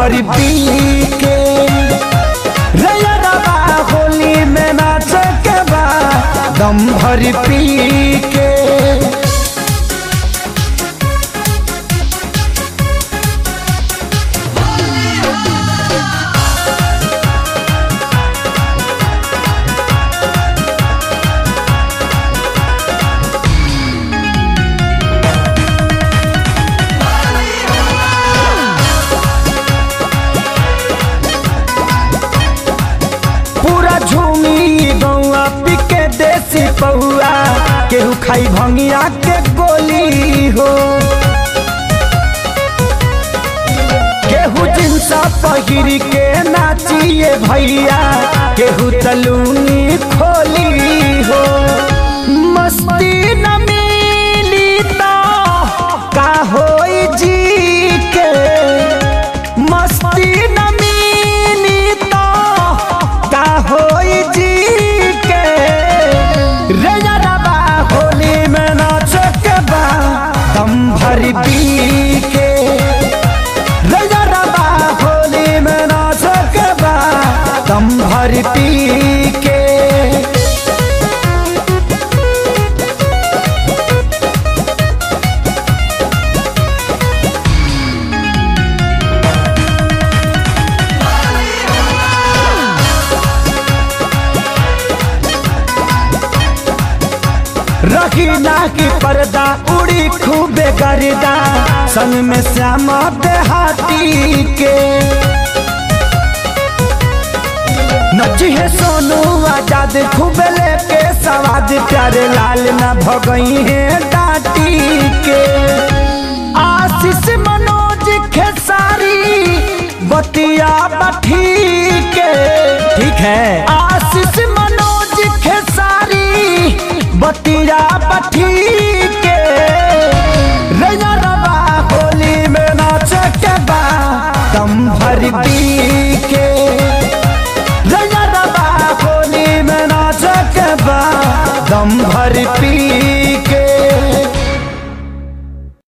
भर पी के रैयरबा होली में नाच के बा दम भर पी के पूरा झूमी गौआ पिके देसी पौआ केहू खाई भंगिया के गोली हो केहू जिनसा पहिर के नाचिए भैया केहू तलूनी खोली हो मस्ती न मिली तो का होई जी के मस्ती न मिली तो का होई जी के रे यारबा होली में नाच के बा दम भर पी के रे यारबा होली में नाच के बा दम भर पी के रखी ना की पर्दा उड़ी खूबे गर्दा संग में श्यामा देहाती के नची है सोनू आजाद खूबे लेके सवाद प्यारे लाल ना भगई है डाटी के आशीष मनोज खेसारी बतिया बठी के ठीक है आशीष मनोज खेसारी बतिया बठी के रैया रवा होली में नाच के बा दम भर दी के रैया रवा होली में नाच के बा दम भर पी